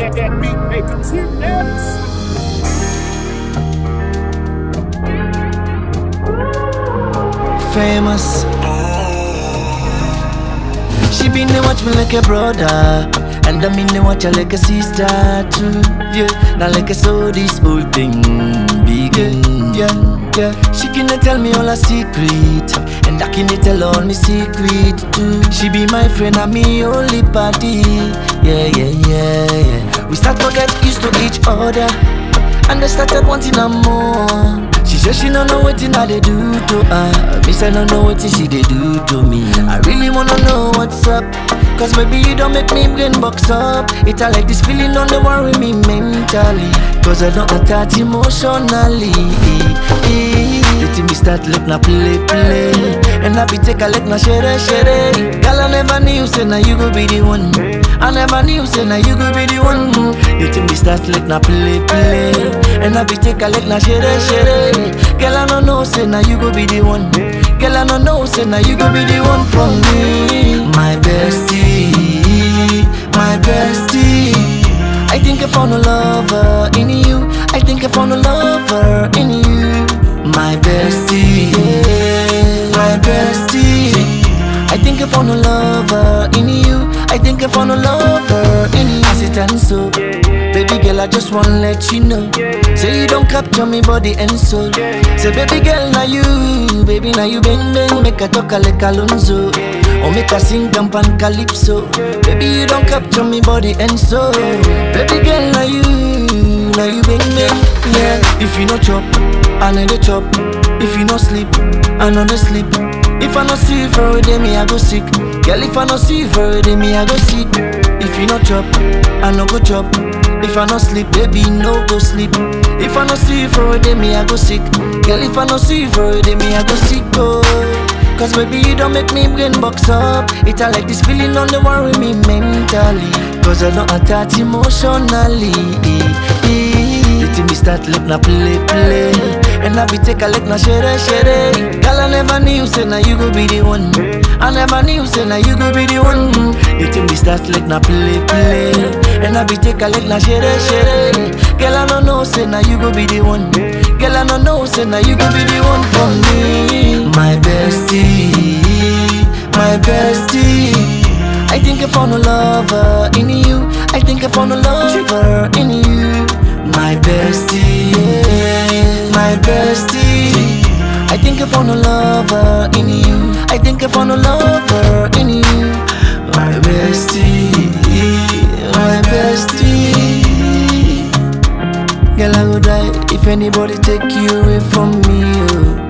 that, that beat make the team nervous. famous. She been dey watch me like a brother, and I mean dey watch her like a sister too. Yeah, now like I saw this whole thing begin. Yeah, yeah. She can tell me all her secret, and I can tell all my secret too. She be my friend and me only party. Yeah, yeah, yeah, yeah. We start to get used to each other. And I started wanting her more. She said she don't know what I they do to her. Me say I don't know what she they do to me. I really wanna know what's up. Cause baby you don't make me brain box up. It I like this feeling don't dey worry me mentally. Cause I don't attach emotionally. You think me start let na play play. And I be take a let na share share. Girl I never knew say now you go be the one. I never knew say now you go be the one. You think me start let na play play. And I be take a let na share share. Girl I don't know say now you go be the one. Girl I don't know say now you go be the one for me. My bestie, my bestie. I think I found a lover in you. I think I found a lover in you. My bestie, yeah, my bestie. I think I found a lover in you. I think I found a lover in you. As it and so, baby girl, I just wanna let you know. Say you don't capture me body and soul. Say baby girl, now you, baby now you bang bang, make a talk like Alonso. Or make a sing dump and calypso. Baby you don't capture me body and soul. Baby girl, now you, now you bang bang, yeah. If you no chop, I know the chop. If you no sleep, I know the sleep. If I no see you for a day, me I go sick. Girl, if I no see you for a day, me I go sick. If you no chop, I no go chop. If I no sleep, baby, no go sleep. If I no see you for a day, me I go sick. Girl, if I no see you for a day, me I go sick. Oh. Cause baby, you don't make me brain box up. It I like this feeling, don't dey worry me mentally. Cause I don't attach emotionally. You think me start let na play play And I be take a let na share share Girl I never knew say now you go be the one I never knew say now you go be the one You think me start let na play play And I be take a let na share share Girl I don't know say now you go be the one Girl I don't know say now you go be the one for me My bestie My bestie I think I found a lover in you I think I found a lover in you my bestie, yeah, my bestie. I think I found a lover in you. I think I found a lover in you. My bestie, my bestie. Girl, I would die if anybody take you away from me. Oh.